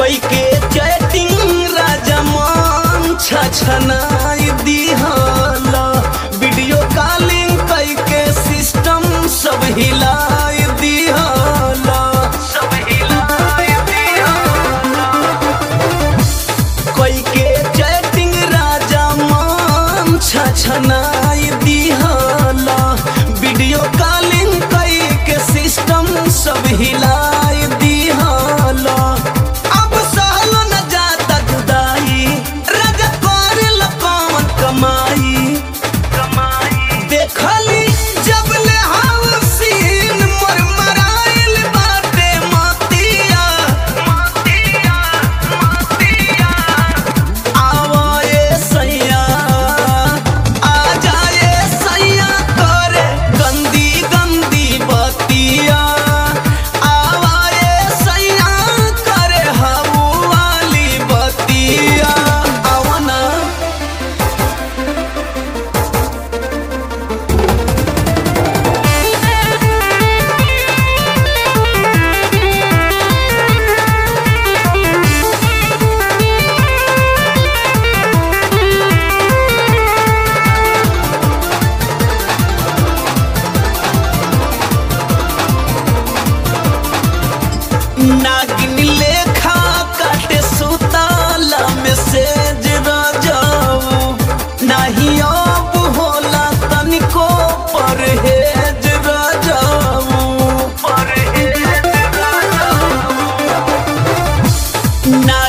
कोई के चैटिंग राजमान छछनाई दिहला वीडियो कॉलिंग कई के सिस्टम सब हिलाई दिहला सब हिलाई दिहला कोई के चैटिंग राजा मान छछनाई दिहला वीडियो कॉलिंग कई के सिस्टम सब हिलाई दिहला अब सहल न जाता जुदाई राजा करे कौन कमाई कमाई देखली जब ले हम सीन मोर मराइल बाटे मतिया मतिया मतिया आवाए सैया आ जाए सैया करे गंदी गंदी बतिया आवाए सैया करे हऊ वाली बतिया आवना नागिन लेखा काटे सुताला में सेज रजाऊ नाही अब होला तनिको परहेज रजाऊ परहेज रजाऊ ना